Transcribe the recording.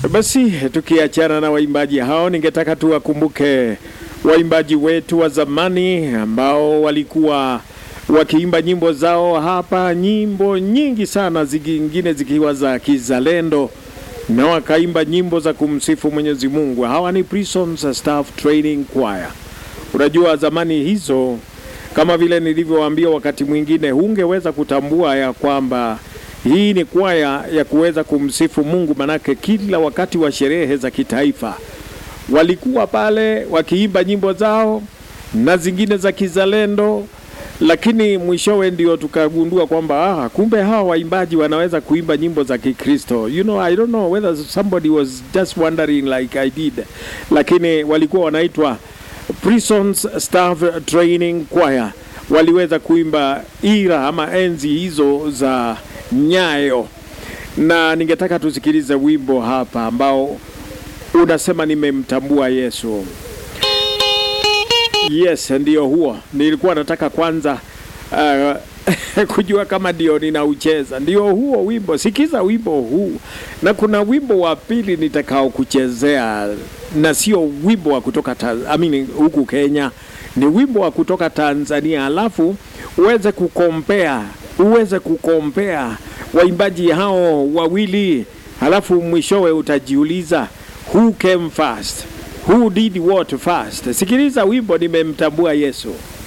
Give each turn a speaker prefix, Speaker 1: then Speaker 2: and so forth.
Speaker 1: Basi tukiachana na waimbaji hao, ningetaka tuwakumbuke waimbaji wetu wa zamani ambao walikuwa wakiimba nyimbo zao hapa, nyimbo nyingi sana, zingine zikiwa za kizalendo na wakaimba nyimbo za kumsifu Mwenyezi Mungu. Hawa ni Prisons Staff Training Choir. Unajua zamani hizo, kama vile nilivyowaambia, wakati mwingine hungeweza kutambua ya kwamba hii ni kwaya ya kuweza kumsifu Mungu, manake kila wakati wa sherehe za kitaifa walikuwa pale wakiimba nyimbo zao na zingine za kizalendo, lakini mwishowe ndio tukagundua kwamba ah, kumbe hawa waimbaji wanaweza kuimba nyimbo za Kikristo. You know, I don't know whether somebody was just wondering like I did, lakini walikuwa wanaitwa Prisons Staff Training Choir. Waliweza kuimba ira ama enzi hizo za nyayo, na ningetaka tusikilize wimbo hapa ambao unasema nimemtambua Yesu. Yes, ndio huo. Nilikuwa nataka kwanza uh, kujua kama ndio ninaucheza. Ndio huo wimbo. Sikiza wimbo huu, na kuna wimbo wa pili nitakao kuchezea, na sio wimbo wa kutoka Tanz- I mean, huku Kenya, ni wimbo wa kutoka Tanzania, alafu uweze kukompea uweze kukompea waimbaji hao wawili, halafu mwishowe utajiuliza who came first, who did what first. Sikiliza wimbo nimemtambua Yesu.